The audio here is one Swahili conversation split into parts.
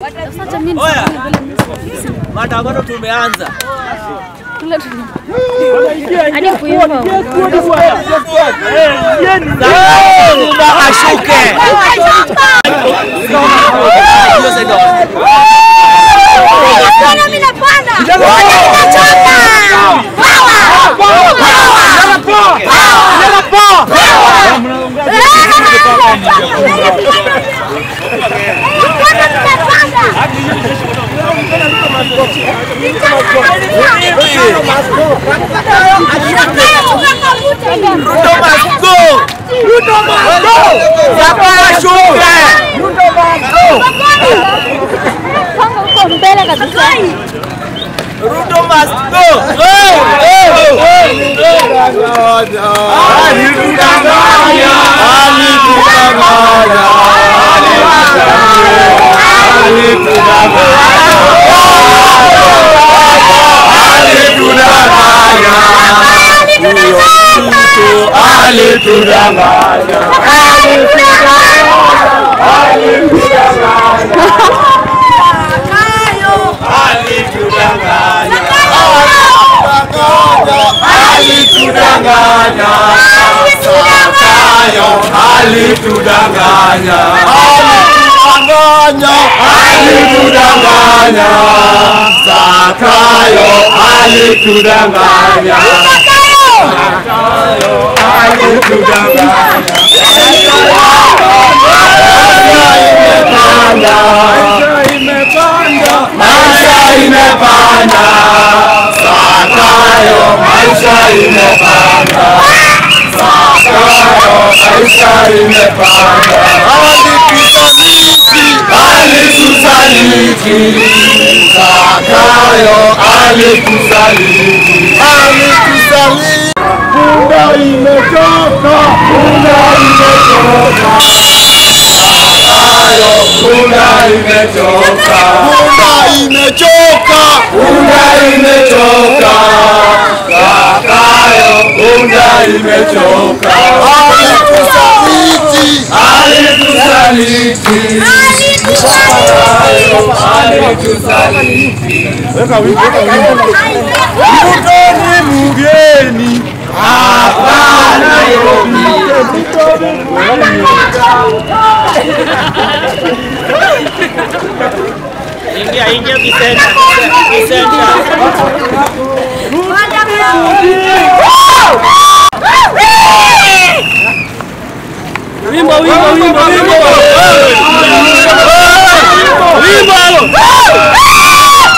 Sasa mimi Oya. niseme Maandamano tumeanza. kule tu. Hadi kuimba. Zuma ashuke. Hiyo sasa ndio. Ruto must go. Zuma ashuke. Panga huko mbele kabisa. Ruto must go. Hey, hey, hey. Alitudanganya. Alitudanganya. Alitudanganya. Alitudanganya. Alitudanganya. Zakayo alitudanganya. Alitudanganya. Alitudanganya. Zakayo alitudanganya. Zakayo alitudanganya. Maisha imepanda. Zakayo maisha imepanda. Zakayo maisha imepanda. Alitusaliti. Alitusaliti. Zakayo alitusaliti. Alitusaliti. Punda imechoka. Punda imechoka. Zakayo punda imechoka. Punda imechoka. Punda imechoka. Zakayo punda imechoka. Alitusaliti. Alitusaliti. Zakayo alitusaliti. Ruto ni mgeni hapa Nairobi. Ingia, ingia kisenta, kisenta. Wimbo, wimbo, wimbo, wimbo. Wimbo.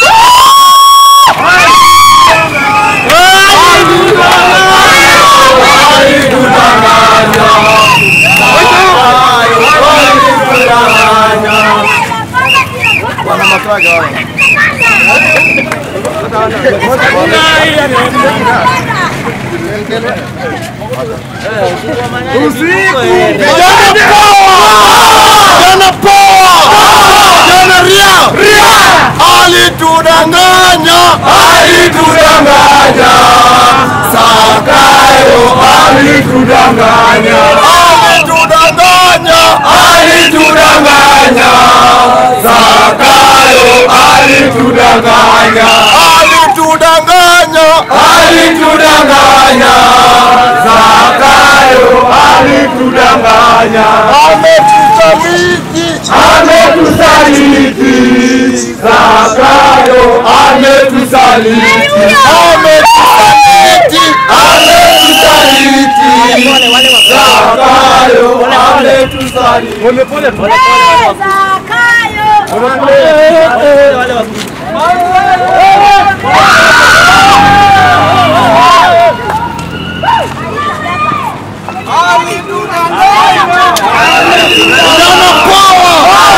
Jana poa! Jana ria! Ria! Alitudanganya! Alitudanganya! Zakayo alitudanganya! Alitudanganya! Alitudanganya! Zakayo alitudanganya! Alitudanganya! Alitudanganya! Zakayo alitudanganya! Ametusaliti! Ametusaliti! Zakayo ametusaliti! Ametusaliti! Ametusaliti! Zakayo ametusaliti! Jana poa!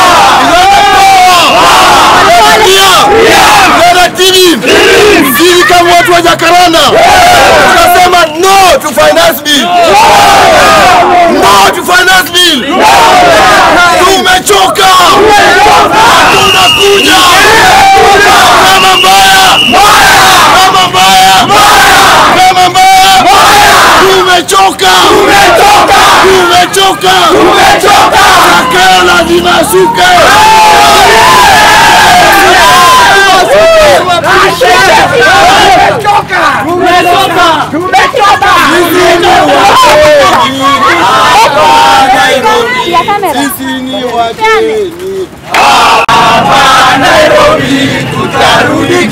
Jana TV! Sisi kama watu wa Jacaranda tunasema no to finance bill. No to finance bill. Tumechoka. Tunakuja. Kama mbaya. Kama mbaya. Kama mbaya. Tumechoka. Tumechoka. Tumechoka. Zakayo lazima ashuke.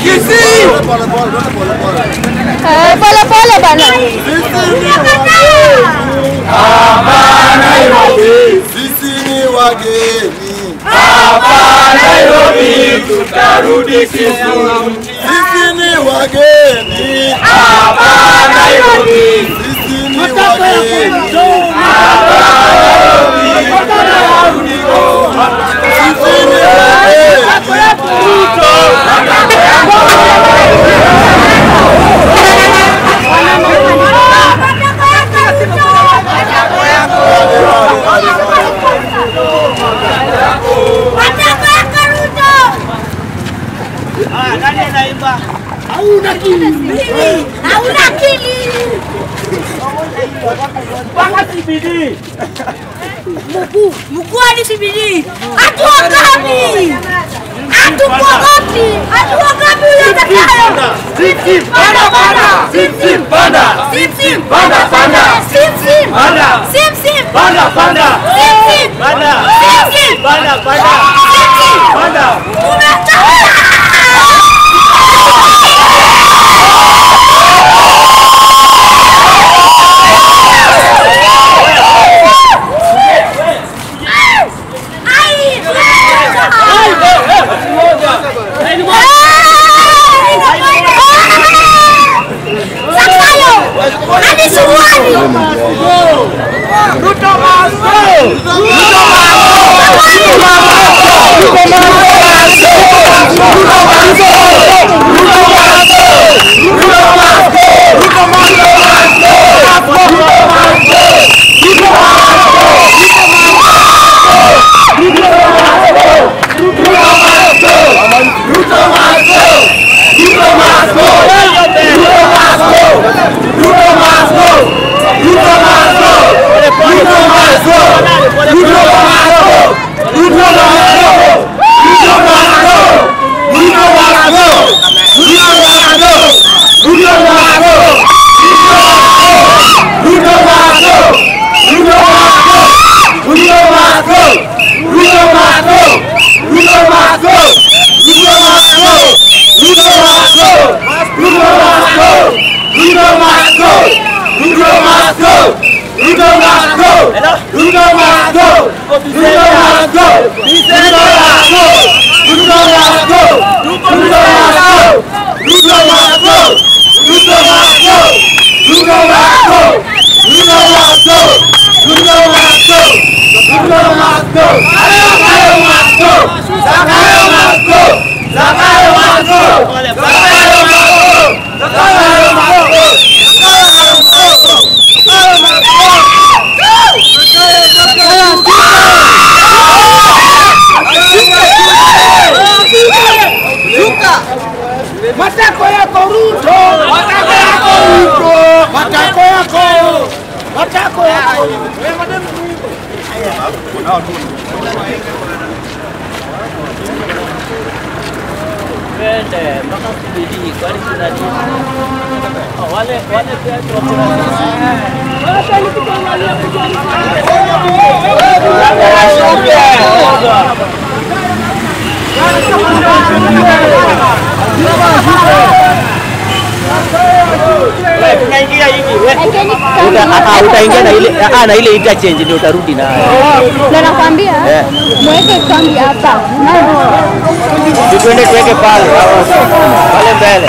Kisii. Pole pole pole pole. Eh, pole pole bana. Sisi ni wageni. Sisi ni wageni. Sisi ni wageni. Sisi ni wageni. Hauna akili. Mkuu, mkuu hadi CBD. Hatuogopi. Hatukuogopi. Hatuogopi yule atakayo. Sim panda panda. Sim panda. Sim panda panda. Sim panda. Sim panda panda. Sim panda. Sim panda panda. Sim panda. Umetawala. Matako yako Ruto! Matako yako Ruto! Matako yako! Matako yako! Twende mpaka CBD, kwani kuna nini? Oh, wale wale pia tuko tunaingia hivi we. Lakini Uta- ah, ah, utaingia na ile ah, na ile interchange ndio utarudi nayo. na nakwambia Eh. mweke kambi hapa. Si Twende tuweke pale pale mbele.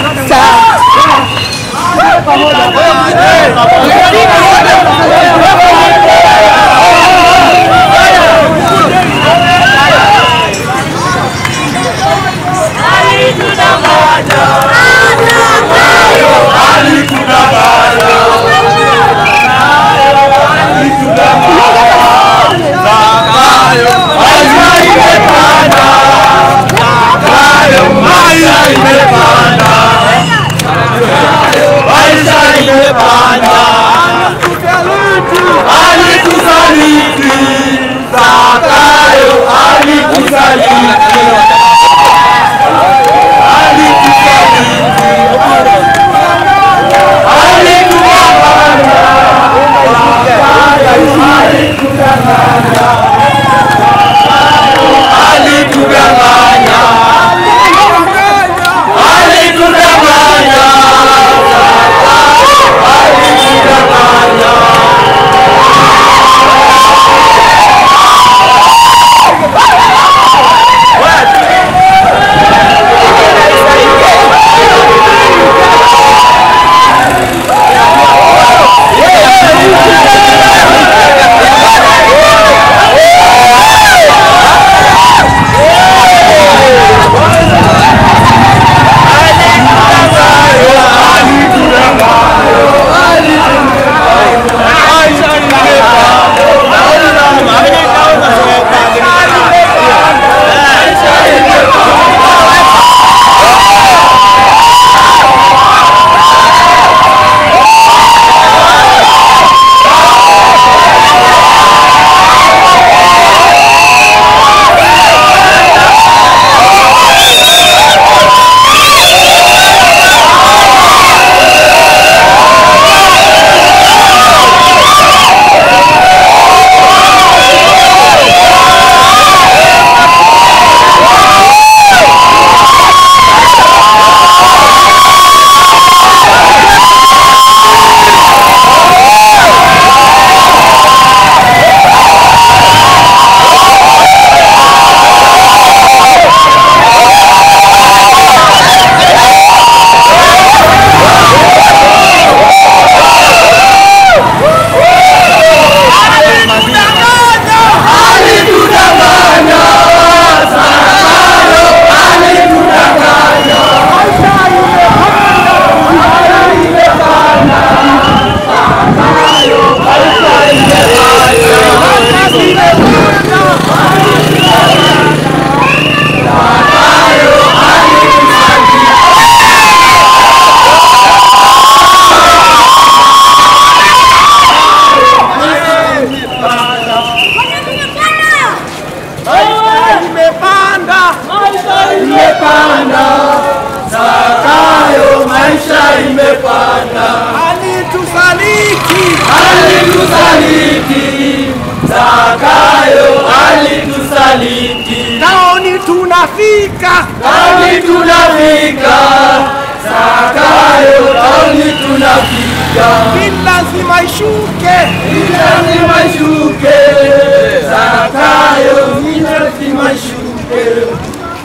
imepanda, Zakayo maisha imepanda, alitusaliti alitusaliti, Zakayo alitusaliti, taoni tunafika tauni tunafika, Zakayo tauni tunafika, ni lazima ishuke lazima ishuke, Zakayo ni lazima ishuke.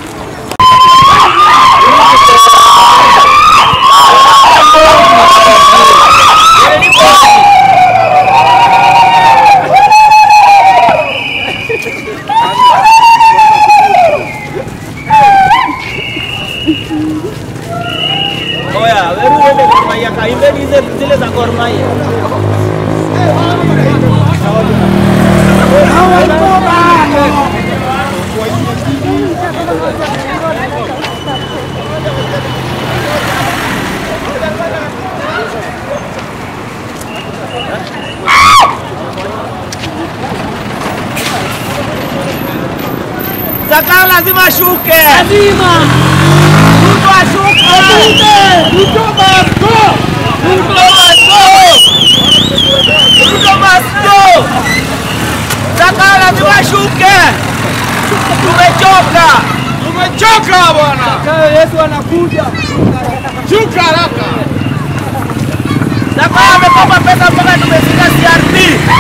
Oya, wewe uende Gor Mahia kaimbeni hizo zile za Gor Mahia. Zakayo lazima ashuke. Lazima. Ruto ashuke. Ruto must go. Ruto must go. Ruto must go. Zakayo lazima ashuke. Tumechoka. tumechoka bwana yesu anakuja shuka haraka Zakayo amekopa pesa mpaka tumefika CRB.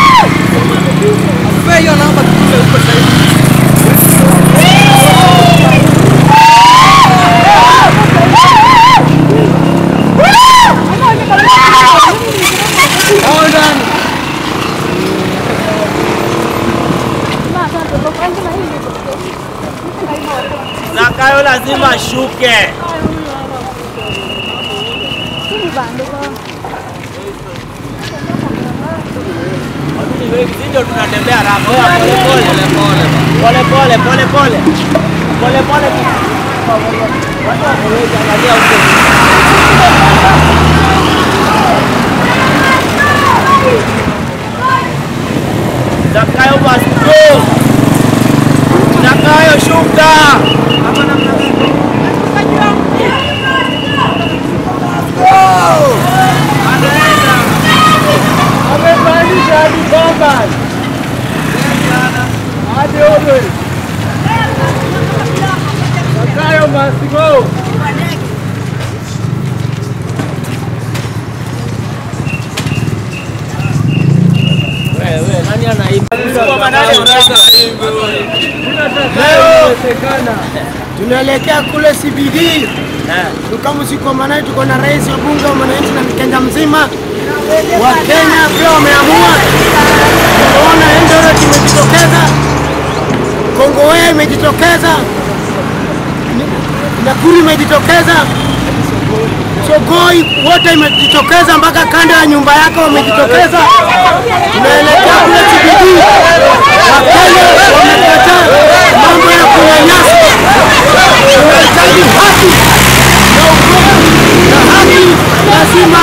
hiyo namba tukule huko sasa Zakayo lazima ashuke. Sisi ndio tunatembea haraka. Oya, Pole pole pole pole pole pole pole pole. Watu wameweza angalia huko. Zakayo must go. Zakayo shuka. Amepandisha hadi Bombay. Hadi Obe. Zakayo must go. Wewe nani anaiba? Leo tunaelekea kule CBD tukamusikomanae, tuko na rais wa bunge wa wananchi na Mkenya mzima wa Kenya pia wameamua. Tunaona Eldoret imejitokeza, Kongowea imejitokeza, Nakuru imejitokeza, Sogoi wote imejitokeza, mpaka kando ya nyumba yako wamejitokeza. Tunaelekea kule CBD. Wakenya wamekataa mambo ya kunyanyasa. Tunahitaji haki na ukweli, na haki lazima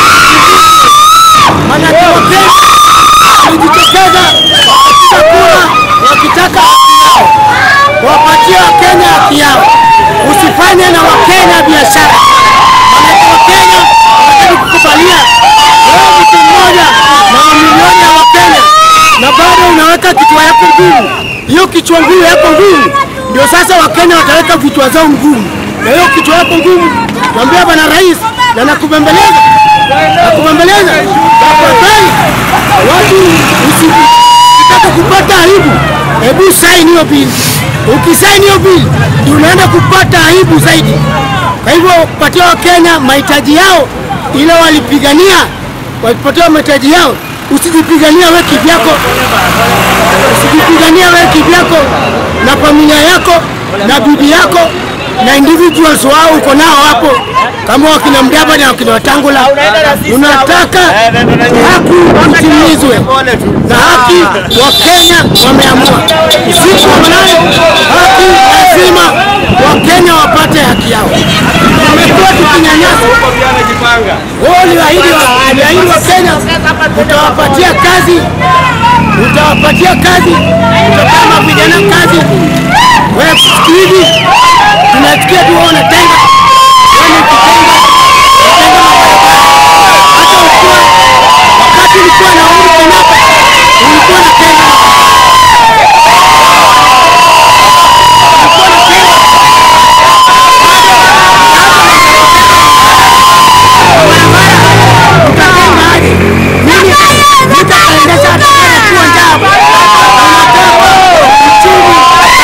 manake Wakenya walijitokeza wakipiga kura wakitaka haki yao. Wapatie Wakenya haki yao, usifanye na Wakenya biashara. Manake Wakenya wanataka kukubalia wewe mtu mmoja na mamilioni ya Wakenya na bado unaweka kichwa yako ngumu. Hiyo kichwa ngumu yako ngumu ndio sasa Wakenya wataweka vichwa zao ngumu, na hiyo kichwa yako ngumu, naambia bwana rais, na nakubembeleza, nakubembeleza tafadhali, watu usitaka kupata aibu, hebu saini hiyo bili. Ukisaini hiyo bili ndio unaenda kupata aibu zaidi. Kwa hivyo patia Wakenya mahitaji yao ile walipigania, walipatia mahitaji yao. Usijipigania wewe kivyako, usijipigania wewe kivyako na familia yako na bibi yako na individuals wao uko nao hapo, kama wakina Mdaba na wakina Watangula. Unataka haki itimizwe na haki wa Kenya wameamua usiku wa manane, haki lazima Wakenya wapate haki yao. Tumekuwa tukinyanyasa wao uliahidi wa- uliahidi wa Kenya utawapatia kazi, utawapatia kazi, utapama vijana kazi. Wewe siku hivi ulikuwa na Uhuru Kenyatta, ulikuwa na Kenya. Ulikuwa na Kenya. Utajenga aje? Mimi nitaendesha atakana kuwa njaa. Unataka uchumi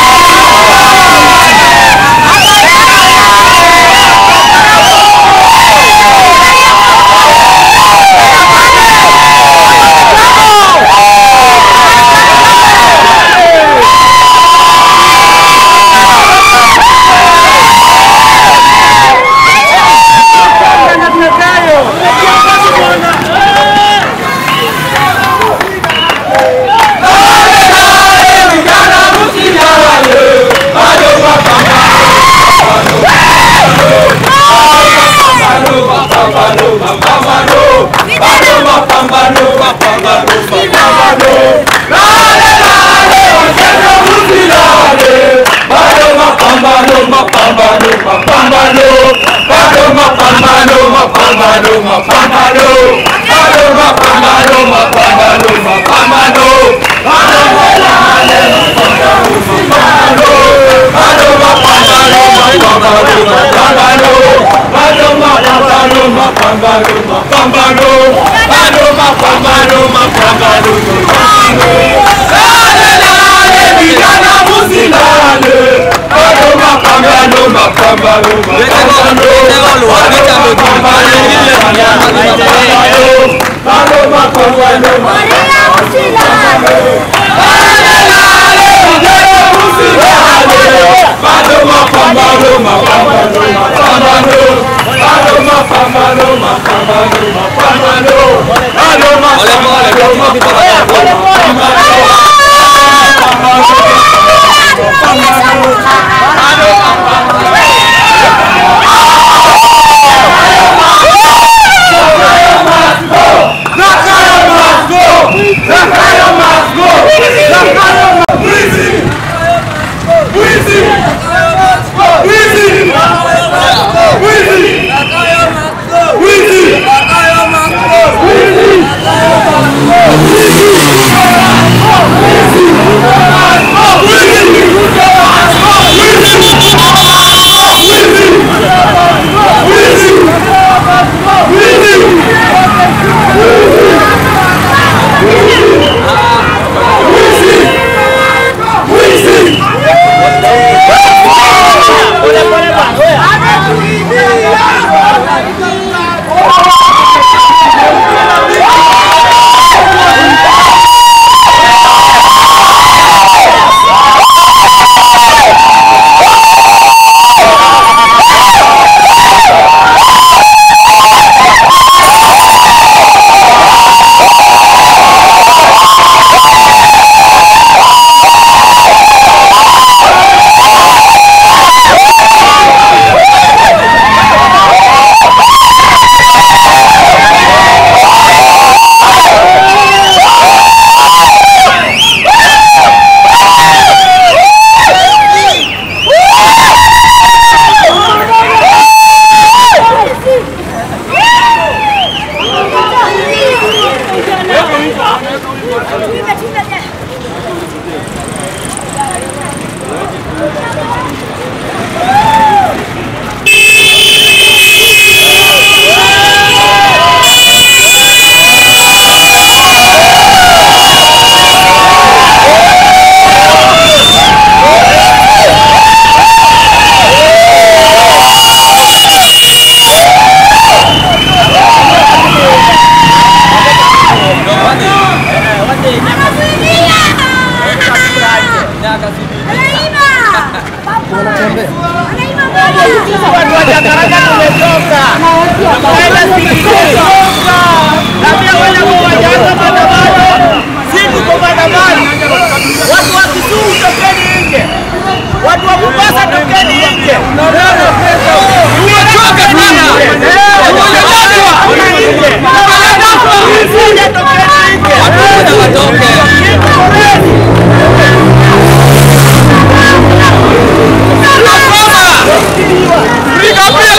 Watu wa Mombasa tokeni nje.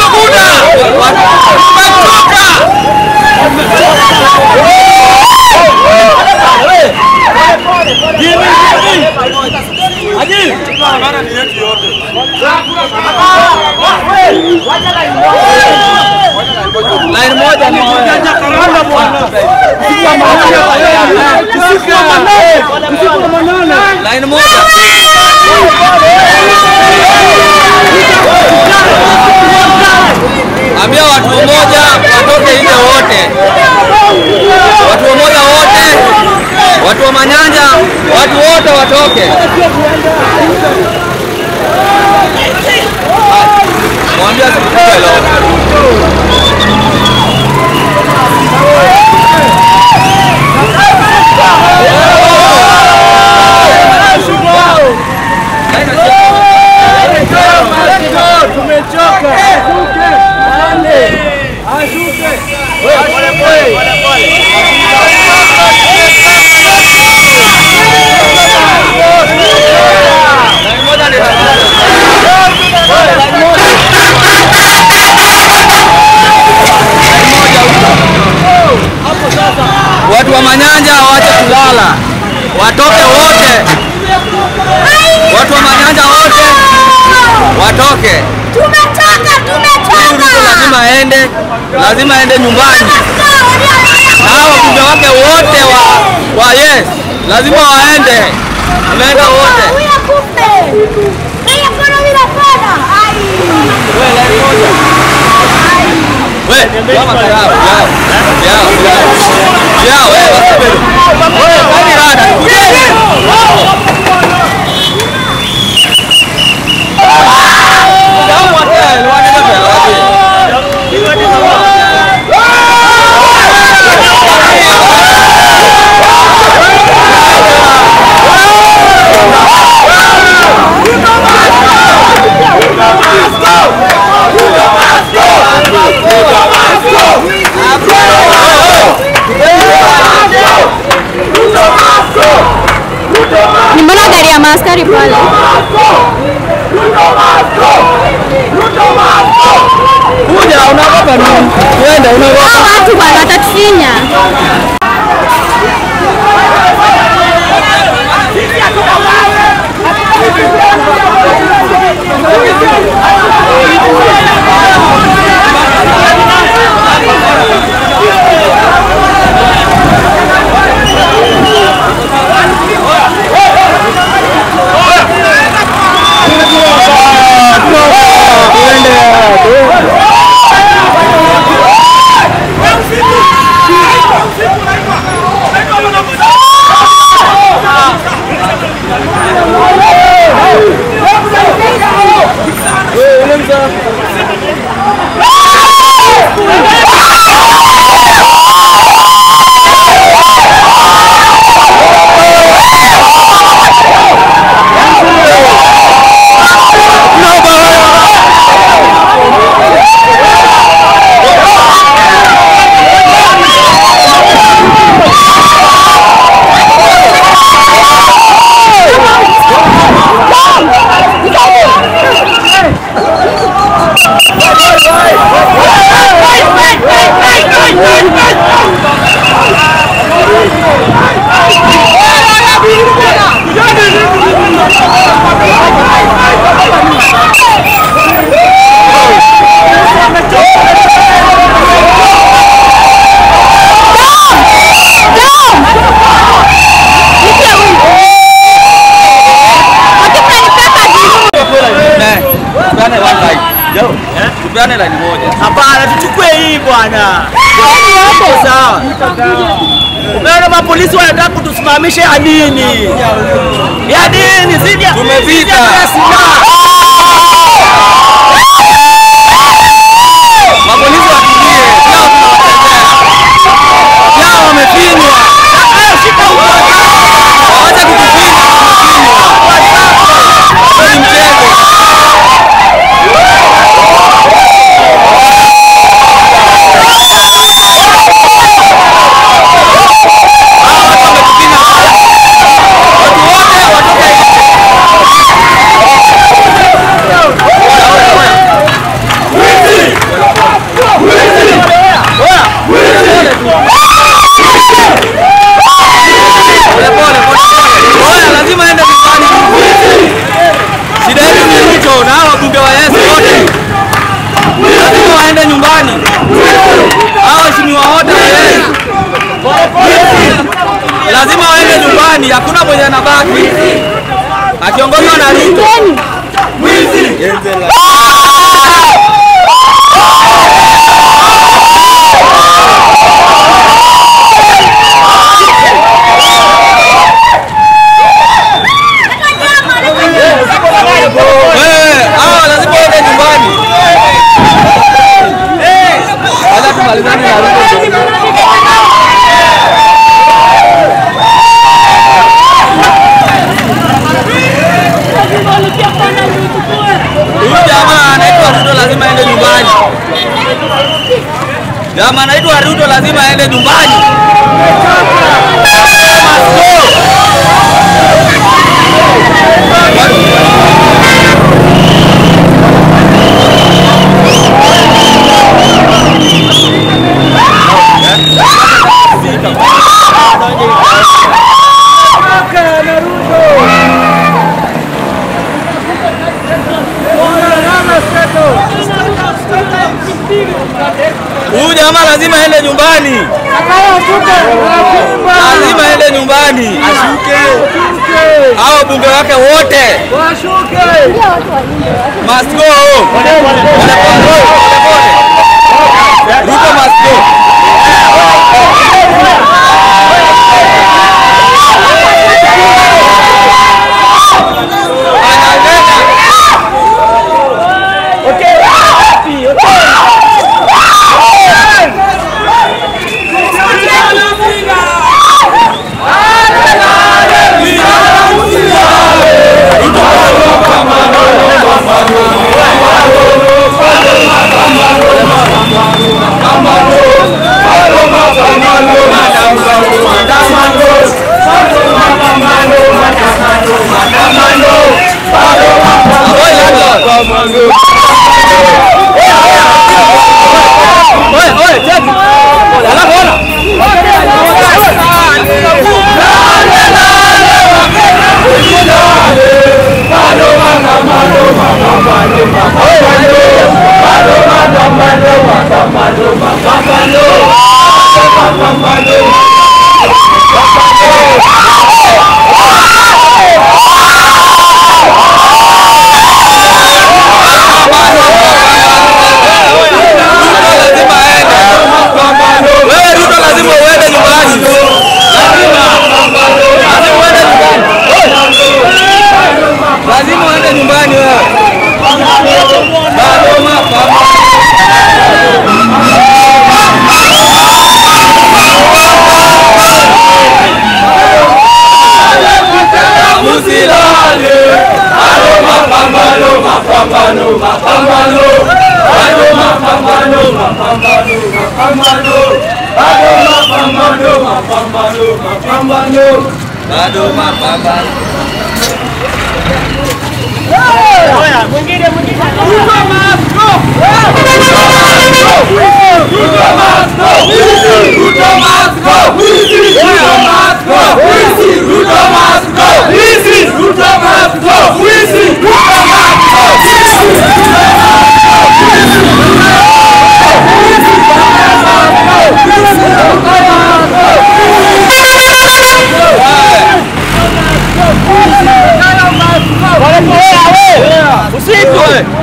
Tumechoka! Line moja ni moja. Line moja. Ambia watu mmoja watoke nje wote. Watu mmoja wote. Watu wa Manyanja, watu wote watoke. Mwambie asipige leo. Watu wa Manyanja waache kulala, watoke wote. Watu wa Manyanja wote watoke. Tumechoka, Huyu Ruto tumechoka. lazima aende, lazima aende nyumbani. Na hao wabunge wake wote wa, wa yes lazima waende, wameenda wote. Huyu akufe. Hii mkono bila fedha. Ai. We, kama yao, yao, yao, yao. Yao, wewe wasipende. Wewe, kwani rada, kujeni. Yao, wate, wanene mbele, waje. Nimeona gari ya maaskari pale. Kuja, unaogopa nini? Twende, unaogopa. Hao watu bwana watatufinya. Ne, tupeane one line. Tupeane line moja. Hapana, tuchukue hii bwana. Iko sawa. Umeona mapolisi wanataka kutusimamisha ya nini? Ya nini? Zidi ya Tumefika. zidi ya silaha. Mapolisi watulie. Yao tunawatetea. Yao wamefinywa. Waache kutufinya, wamefinywa. Hiyo ni mchezo. Hawa watu wametufinya. Watu wote watoke nje. nyumbani, hakuna mwenye anabaki, akiongozwa na Ruto. Eh, hawa lazima waende nyumbani. Wacha tumalizane na Ruto. Huyu jamaa anaitwa Ruto lazima aende nyumbani. Jamaa anaitwa Ruto lazima aende nyumbani. Huyu jamaa lazima aende nyumbani. Lazima aende nyumbani. Ashuke. Hao bunge wake wote. Must go home. Pole pole. Pole pole. Ruto must go. Ananena. Avoid landlord. Oye, oye, check. Alafu ona. Lazima aende. Wewe Ruto lazima uende nyumbani. Lazima. Lazima uende nyumbani. Lazima uende nyumbani wewe. Bado mapambano. Musilale. Bado mapambano, mapambano, mapambano. Bado mapambano, mapambano, mapambano. Bado mapambano, mapambano, mapambano. Bado mapambano. Usiku.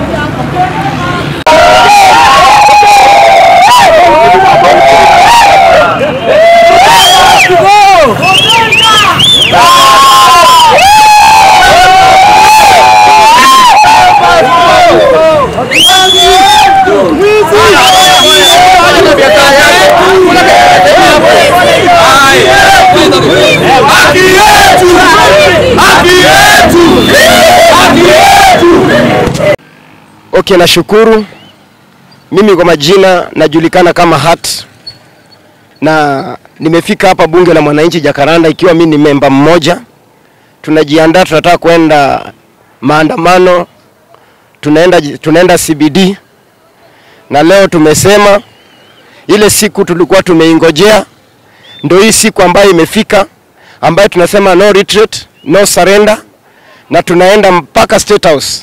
Haki yetu! Haki yetu! Haki yetu! Okay, nashukuru. Mimi kwa majina najulikana kama Hat na nimefika hapa bunge la mwananchi Jakaranda ikiwa mimi ni memba mmoja. Tunajiandaa, tunataka kwenda maandamano, tunaenda, tunaenda CBD na leo tumesema ile siku tulikuwa tumeingojea ndio hii siku ambayo imefika, ambayo tunasema no retreat, no surrender, na tunaenda mpaka State House.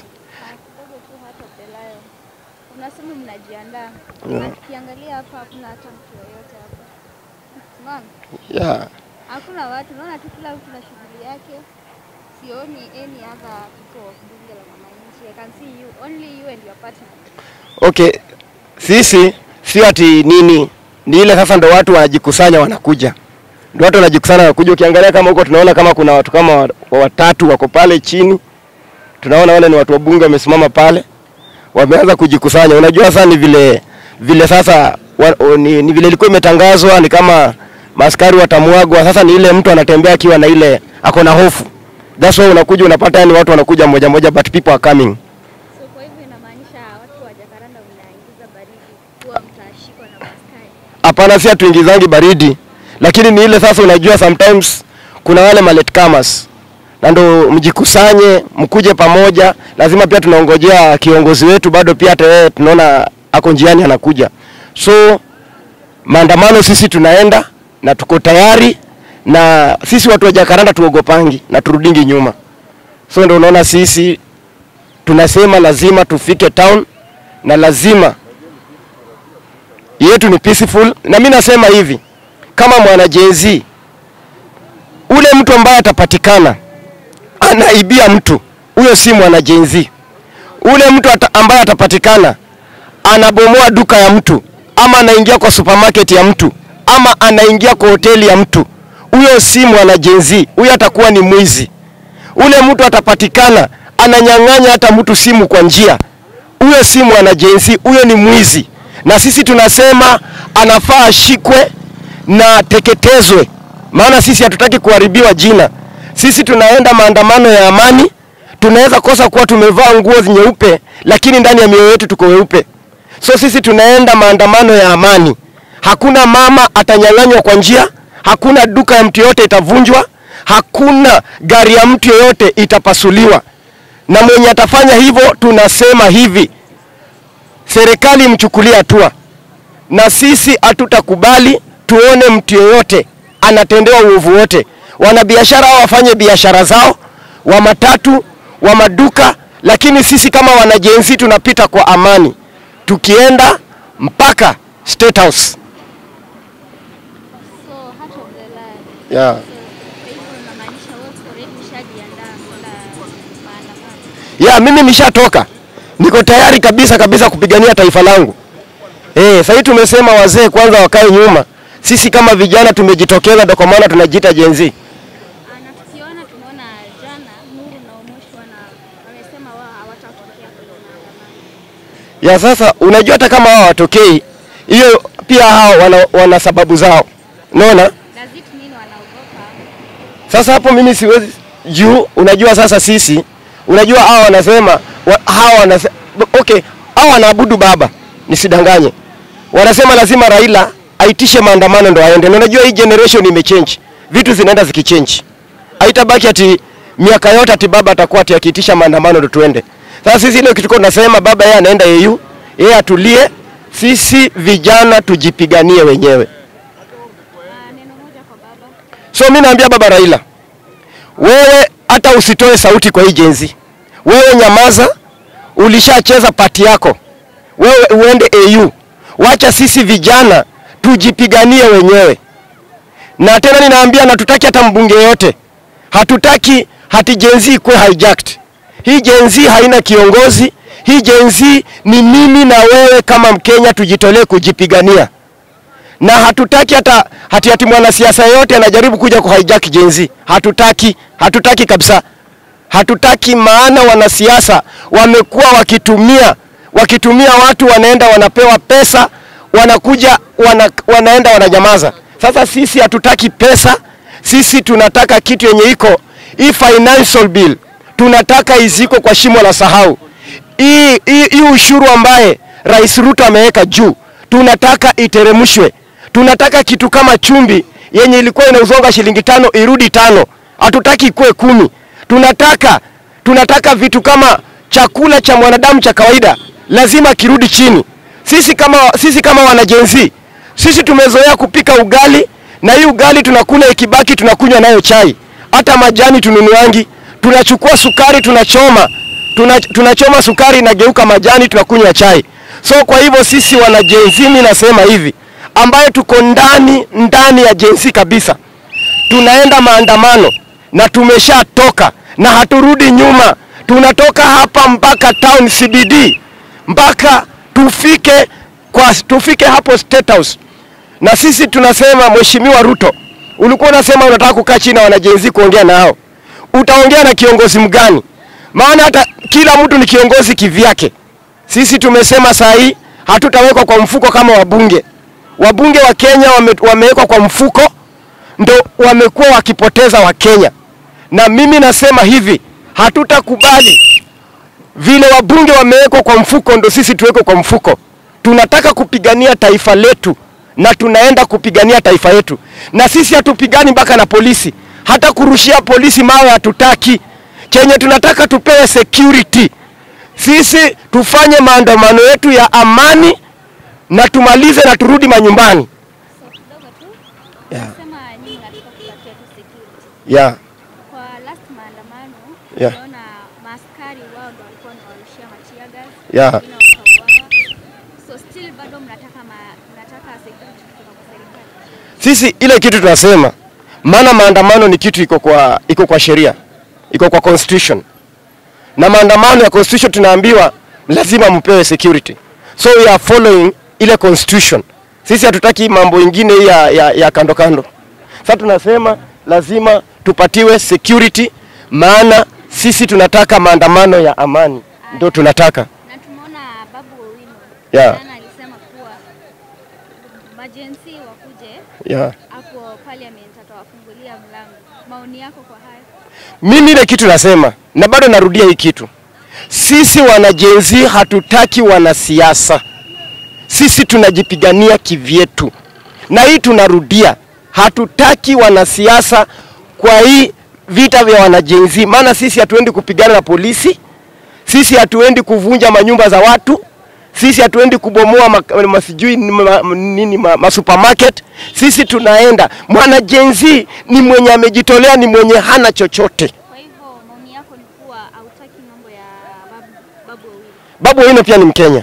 Unasema mnajiandaa. Na tukiangalia hapa hakuna hata mtu yoyote hapa. Unaona? Yeah. Hakuna watu, naona tu kila mtu na shughuli yake. Sioni any other people of bunge la wananchi. I can see you, only you and your partner. Okay, sisi sio ati nini, ni ile sasa ndo watu wanajikusanya wanakuja, ndo watu wanajikusanya wanakuja. Ukiangalia kama huko tunaona kama kuna watu kama wa- wa- watatu wako pale chini, tunaona wale ni watu wa bunge wamesimama pale, wameanza kujikusanya. Unajua sasa ni vile vile sasa wa, o, ni, ni vile ilikuwa imetangazwa ni kama maskari watamwagwa. Sasa ni ile mtu anatembea akiwa na ile ako na hofu, that's why unakuja unapata yani watu wanakuja moja moja, but people are coming. So kwa hivyo inamaanisha watu wa Jacaranda mnaingiza baridi kuwa mtashikwa na maskari. Hapana, si hatuingizangi baridi, lakini ni ile sasa, unajua sometimes kuna wale malatecomers na ndo mjikusanye mkuje pamoja. Lazima pia tunaongojea kiongozi wetu, bado pia hata yeye tunaona ako njiani anakuja. So maandamano sisi tunaenda na tuko tayari, na sisi watu wa Jacaranda tuogopangi na turudingi nyuma. So ndo unaona sisi tunasema lazima tufike town na lazima yetu ni peaceful, na mi nasema hivi kama mwana Gen Z, ule mtu ambaye atapatikana anaibia mtu, huyo si mwana Gen Z. Ule mtu ata, ambaye atapatikana anabomoa duka ya mtu ama anaingia kwa supermarket ya mtu ama anaingia kwa hoteli ya mtu, huyo si mwana Gen Z, huyo atakuwa ni mwizi. Ule mtu atapatikana ananyang'anya hata mtu simu kwa njia, huyo si mwana Gen Z, huyo ni mwizi. Na sisi tunasema anafaa ashikwe na teketezwe, maana sisi hatutaki kuharibiwa jina. Sisi tunaenda maandamano ya amani, tunaweza kosa kuwa tumevaa nguo nyeupe, lakini ndani ya mioyo yetu tuko weupe. So sisi tunaenda maandamano ya amani. Hakuna mama atanyang'anywa kwa njia, hakuna duka ya mtu yoyote itavunjwa, hakuna gari ya mtu yoyote itapasuliwa. Na mwenye atafanya hivyo, tunasema hivi, serikali imchukulie hatua, na sisi hatutakubali tuone mtu yoyote anatendewa uovu wote. Wanabiashara hao wafanye biashara zao, wa matatu, wa maduka, lakini sisi kama wanajenzi tunapita kwa amani, tukienda mpaka State House. So heart of the land. Yeah. So kwa hivyo inamaanisha wote already mshajiandaa kwenda maandamano. ya mimi nishatoka, niko tayari kabisa kabisa kupigania taifa langu. Eh, sasa tumesema wazee kwanza wakae nyuma. Sisi kama vijana tumejitokeza, ndio kwa maana tunajiita Gen Z. Ah, Na tukiona tumeona jana Nuru na Omosh wana wamesema wao hawatatokea kwenye maandamano. Ya sasa, unajua hata kama hao watokei, hiyo pia hao wana, wana sababu zao, unaona. Does it mean wanaogopa? Sasa hapo mimi siwezi juu, unajua sasa sisi, unajua hao wanasema wa, hao wanasema okay, hao wanaabudu baba, nisidanganye. Wanasema lazima Raila aitishe maandamano ndo aende. Na unajua hii generation imechange, vitu zinaenda zikichange. Haitabaki ati miaka yote ati baba atakuwa ati akiitisha maandamano ndo tuende. Sasa sisi ile kitu tunasema baba yeye anaenda EU, yeye atulie, sisi vijana tujipiganie wenyewe. Ah, neno moja kwa baba. So mi naambia baba Raila, wewe hata usitoe sauti kwa hii jenzi, wewe nyamaza, ulishacheza pati yako, wewe uende AU. Wacha sisi vijana tujipiganie wenyewe. Na tena ninaambia, na tutaki hata mbunge yote, hatutaki hati jenzi ikuwe hijacked. Hii jenzi haina kiongozi. Hii jenzi ni mimi na wewe kama Mkenya, tujitolee kujipigania na hatutaki hata hati hati mwanasiasa yote anajaribu kuja ku hijack Gen Z. Hatutaki, hatutaki kabisa, hatutaki. Maana wanasiasa wamekuwa wakitumia wakitumia watu, wanaenda wanapewa pesa, wanakuja wana, wanaenda wananyamaza. Sasa sisi hatutaki pesa, sisi tunataka kitu yenye iko hii financial bill, tunataka iziko kwa shimo la sahau. Hii hii hii ushuru ambaye Rais Ruto ameweka juu, tunataka iteremshwe. Tunataka kitu kama chumvi yenye ilikuwa inauzonga shilingi tano irudi tano, hatutaki ikuwe kumi. Tunataka tunataka vitu kama chakula cha mwanadamu cha kawaida lazima kirudi chini. Sisi kama sisi kama wanajenzi, sisi tumezoea kupika ugali na hii ugali tunakula ikibaki tunakunywa nayo chai, hata majani tununuangi, tunachukua sukari tunachoma tuna, tunachoma sukari inageuka majani tunakunywa chai. So kwa hivyo sisi wana Gen Z, mimi nasema hivi ambaye tuko ndani ndani ya Gen Z kabisa, tunaenda maandamano na tumeshatoka na haturudi nyuma. Tunatoka hapa mpaka town CBD mpaka tufike kwa tufike hapo State House. Na sisi tunasema Mheshimiwa Ruto, ulikuwa unasema unataka kukaa chini na wanajenzi kuongea nao, utaongea na kiongozi mgani? Maana hata kila mtu ni kiongozi kivyake. Sisi tumesema saa hii hatutawekwa kwa mfuko kama wabunge. Wabunge wa Kenya wame, wamewekwa kwa mfuko, ndo wamekuwa wakipoteza Wakenya, na mimi nasema hivi, hatutakubali vile wabunge wamewekwa kwa mfuko, ndo sisi tuwekwe kwa mfuko. Tunataka kupigania taifa letu na tunaenda kupigania taifa letu, na sisi hatupigani mpaka na polisi. Hata kurushia polisi mawe hatutaki. Chenye tunataka tupewe security. Sisi tufanye maandamano yetu ya amani na tumalize na turudi manyumbani. So kidogo tu Yeah. nasema nyinyi mnataka kupatia tu security. Yeah. Kwa last maandamano Yeah. tunaona maaskari wao ndo walikuwa wanawarushia matia gas. Yeah. wengine wakauawa. So still bado mnataka ma, mnataka security kutoka kwa serikali. Sisi ile kitu tunasema, maana maandamano ni kitu iko kwa iko kwa sheria, iko kwa constitution, na maandamano ya constitution tunaambiwa lazima mpewe security, so we are following ile constitution. Sisi hatutaki mambo ingine hii ya, ya, ya kando kando. Sasa tunasema lazima tupatiwe security, maana sisi tunataka maandamano ya amani, ndio tunataka Na tumeona Babu Owino Yeah. jana alisema kuwa majensi wakuje yeah. hapo parliament atawafungulia mlango. Maoni yako kwa haya? Mimi ile kitu nasema na bado narudia hii kitu, sisi wanajenzi hatutaki wanasiasa, sisi tunajipigania kivyetu, na hii tunarudia, hatutaki wanasiasa kwa hii vita vya wanajenzi, maana sisi hatuendi kupigana na polisi, sisi hatuendi kuvunja manyumba za watu, sisi hatuendi kubomoa ma- masijui ni ma, nini ma, ma supermarket. Sisi tunaenda mwanajenzi ni mwenye amejitolea, ni mwenye hana chochote. Kwa hivyo maoni yako ni kuwa hautaki mambo ya Babu, Babu Owino Babu Owino pia ni Mkenya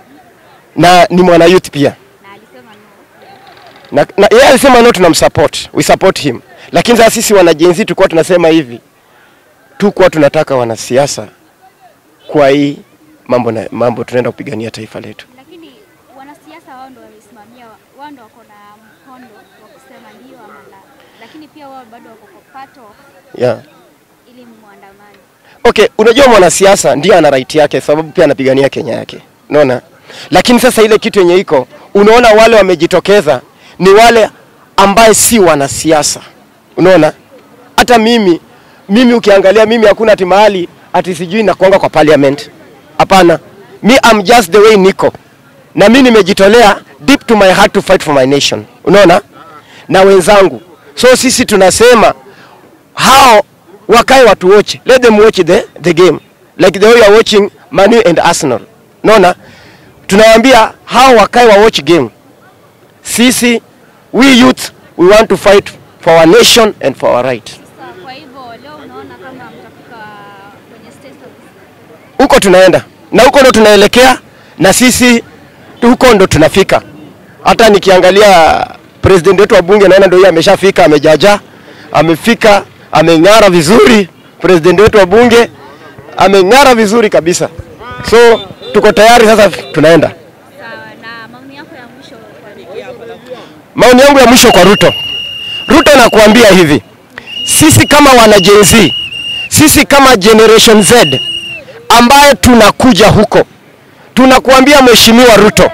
na ni mwana youth pia na alisema no. na, na yeye alisema no, tunamsupport, we support him. Lakini sasa sisi wanajenzi tulikuwa tunasema hivi, tukuwa tunataka wanasiasa kwa hii mambo na mambo, tunaenda kupigania taifa letu. Lakini wanasiasa wao ndo wamesimamia, wao ndo wako na mkondo wa kusema ndio ama la, lakini pia wao bado wako kwa part of Yeah. ili muandamani. Okay, unajua mwanasiasa ndio ana right yake, sababu pia anapigania Kenya yake, unaona. Lakini sasa ile kitu yenye iko, unaona wale wamejitokeza ni wale ambaye si wanasiasa, unaona. Hata mimi mimi ukiangalia mimi hakuna ati mahali ati sijui nakuanga kwa parliament, hapana. Me I'm just the way niko, na mimi nimejitolea deep to my heart to fight for my nation, unaona, na wenzangu. So sisi tunasema hao wakae watu watch let them watch the, the game like the way you are watching Manu and Arsenal naona tunawaambia hao wakae wa watch game sisi we youth we want to fight for our nation and for our right Sasa kwa hivyo leo unaona kama mtafika kwenye state house. huko tunaenda na huko ndo tunaelekea na sisi huko ndo tunafika hata nikiangalia president wetu wa bunge naona ndio yeye ameshafika amejaja amefika ameng'ara vizuri president wetu wa bunge ameng'ara vizuri kabisa so tuko tayari sasa tunaenda Sawa, na maoni yako ya mwisho kwa maoni yangu ya mwisho kwa Ruto. Ruto nakuambia hivi, sisi kama wana Gen Z, sisi kama Generation Z ambaye tunakuja huko, tunakuambia Mheshimiwa Ruto,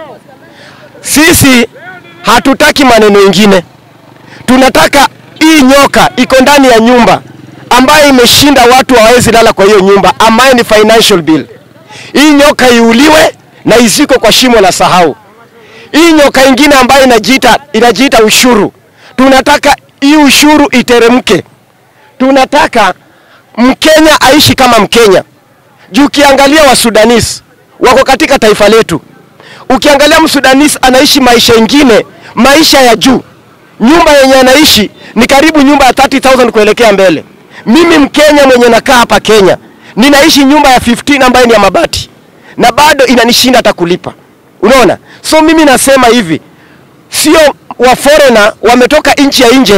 sisi hatutaki maneno ingine, tunataka hii nyoka iko ndani ya nyumba ambayo imeshinda watu hawawezi lala kwa hiyo nyumba, ambayo ni financial bill. Hii nyoka iuliwe na iziko kwa shimo la sahau hii nyoka ingine ambayo inajiita inajiita ushuru, tunataka hii ushuru iteremke. Tunataka Mkenya aishi kama Mkenya. Juu ukiangalia Wasudanis wako katika taifa letu, ukiangalia Msudanis anaishi maisha ingine, maisha ya juu. Nyumba yenye anaishi ni karibu nyumba ya 30,000 kuelekea mbele. Mimi Mkenya mwenye nakaa hapa Kenya, ninaishi nyumba ya 15 ambayo ni ya mabati na bado inanishinda hata kulipa. Unaona? So mimi nasema hivi, sio wa foreigner wametoka nchi ya nje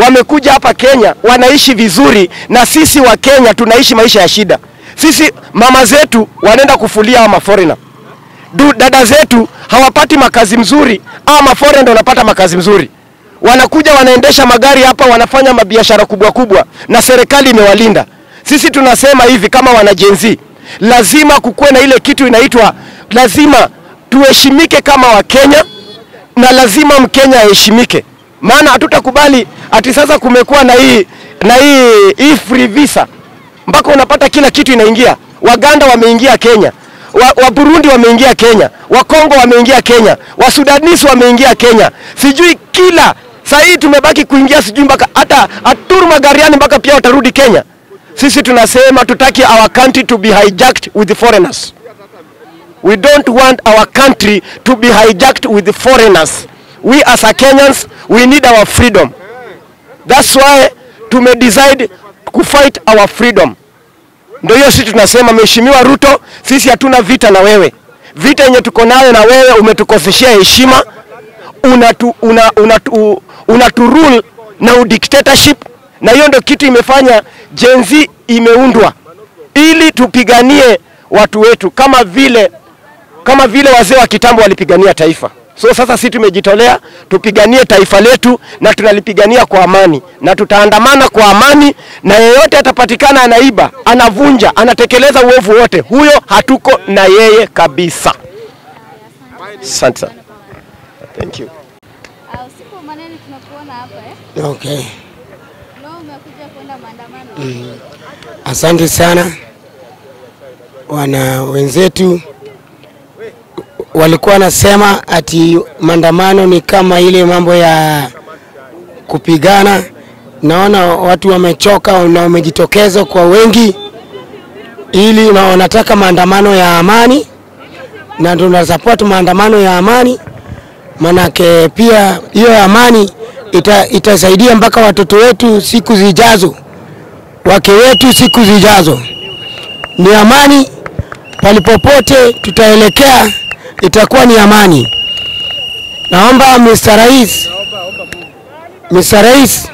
wamekuja hapa Kenya wanaishi vizuri, na sisi wa Kenya tunaishi maisha ya shida. Sisi mama zetu wanaenda kufulia hawa maforena du, dada zetu hawapati makazi mzuri, ama maforena ndio wanapata makazi mzuri. Wanakuja wanaendesha magari hapa, wanafanya mabiashara kubwa kubwa, na serikali imewalinda. Sisi tunasema hivi kama wana Gen Z, lazima kukuwe na ile kitu inaitwa, lazima tuheshimike kama Wakenya na lazima Mkenya aheshimike, maana hatutakubali ati sasa kumekuwa na hii na hii hii free visa mpaka unapata kila kitu inaingia. Waganda wameingia Kenya, wa, wa Burundi wameingia Kenya, wa Kongo wameingia Kenya, wa Sudanisi wameingia Kenya, sijui kila saa hii tumebaki kuingia sijui mpaka hata aturu magariani mpaka pia watarudi Kenya. Sisi tunasema tutaki our country to be hijacked with the foreigners. We don't want our country to be hijacked with the foreigners. We as a Kenyans, we need our freedom. That's why tume decide kufight our freedom. Ndio hiyo sisi tunasema, Mheshimiwa Ruto, sisi hatuna vita na wewe. Vita yenye tuko nayo na wewe, umetukoseshea heshima, unatu, una, unatu, unatu rule na udictatorship, na hiyo ndio kitu imefanya Gen Z imeundwa ili tupiganie watu wetu kama vile kama vile wazee wa kitambo walipigania taifa. So sasa sisi tumejitolea tupiganie taifa letu na tunalipigania kwa amani, na tutaandamana kwa amani, na yeyote atapatikana anaiba, anavunja, anatekeleza uovu wote, huyo hatuko na yeye kabisa. Asante sana. Thank you. Ah, usiku wa manane tunakuona hapa eh? Okay. Leo umekuja kwenda maandamano. Asante sana wana wenzetu walikuwa wanasema ati maandamano ni kama ile mambo ya kupigana. Naona watu wamechoka na wamejitokeza kwa wengi, ili na wanataka maandamano ya amani, na tunasupport maandamano ya amani, manake pia hiyo amani ita, itasaidia mpaka watoto wetu siku zijazo wake wetu siku zijazo. Ni amani, palipopote tutaelekea itakuwa ni amani. Naomba Mr. Rais, Mr. Rais,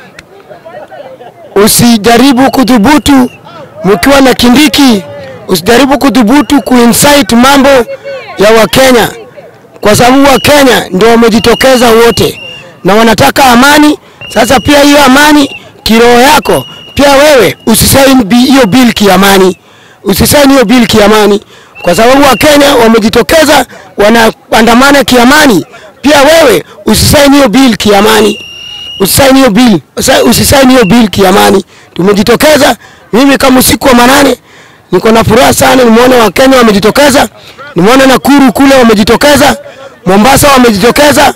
usijaribu kudhubutu mkiwa na Kindiki, usijaribu kudhubutu kuincite mambo ya Wakenya, kwa sababu Wakenya ndio wamejitokeza wote na wanataka amani. Sasa pia hiyo amani kiroho yako pia wewe usisaini bi- hiyo bill kiamani, usisaini hiyo bill kiamani, kwa sababu Wakenya wamejitokeza wanaandamana kiamani. Pia wewe usisaini hiyo bill kiamani, usisaini hiyo bill, usa- usisaini hiyo bill kiamani. Tumejitokeza, mimi kama usiku wa manane niko na furaha sana, nimeona Wakenya wamejitokeza, nimeona Nakuru kule wamejitokeza, Mombasa wamejitokeza,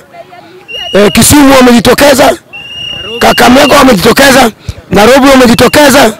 eh, Kisumu wamejitokeza, Kakamega wamejitokeza, Nairobi wamejitokeza,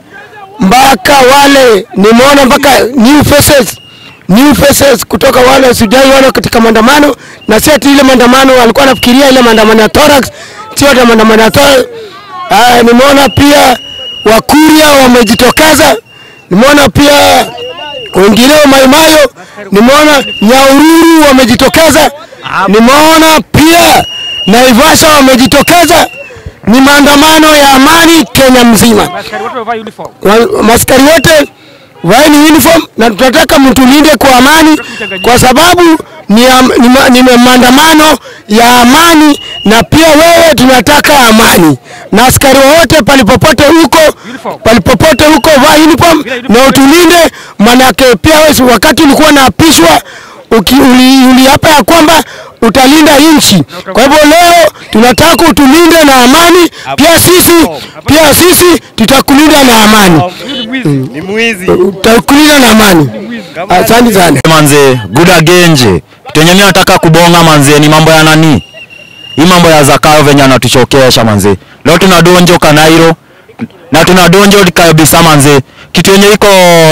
mpaka wale nimeona mpaka new faces, new faces kutoka wale sijai wana katika maandamano, na si ati ile maandamano walikuwa nafikiria ile maandamano ya thorax, sio ati maandamano ya thorax. Ah, nimeona pia Wakuria wamejitokeza, nimeona pia wengineo Maimayo, nimeona Nyaururu wamejitokeza, nimeona pia Naivasha wamejitokeza. Ni maandamano ya amani Kenya mzima. Askari wote wamevaa uniform. Wa- Maskari wote vaeni uniform na tunataka mtulinde kwa amani, kwa sababu ni, am, ni, ma, ni maandamano ya amani, na pia wewe tunataka amani, na askari wote palipopote huko palipopote huko vaa uniform na utulinde, manake pia wewe si wakati ulikuwa naapishwa uki- uli- uliapa ya kwamba utalinda nchi. Kwa hivyo leo tunataka utulinde na amani, pia sisi pia sisi tutakulinda na amani, Ni mwizi. tutakulinda na amani. Asante sana. manze guda genje kitu yenye mimi nataka kubonga manze ni mambo ya nani hii mambo ya zakayo venye anatuchokesha manze leo tunadonjo kanairo na tunadonjo kabisa manze kitu yenye iko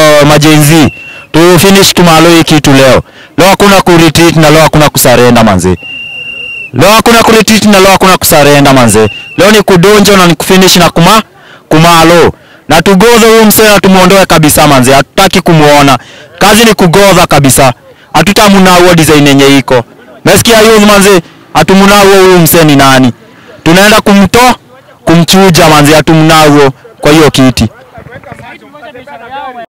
majenzi tu finish kimalo hii kitu leo leo hakuna kuretreat na leo hakuna kusarenda manze leo hakuna kuretreat na leo hakuna kusarenda manze leo ni kudonjo na ni kufinish na kuma kumalo na tugodhe huyu msee na tumuondoe kabisa manze hatutaki kumuona kazi ni kugodha kabisa hatutamunauo design yenye iko mesikia youth manze hatumunaua huyu msee ni nani tunaenda kumtoa kumchuja manzi atumnago kwa hiyo kiti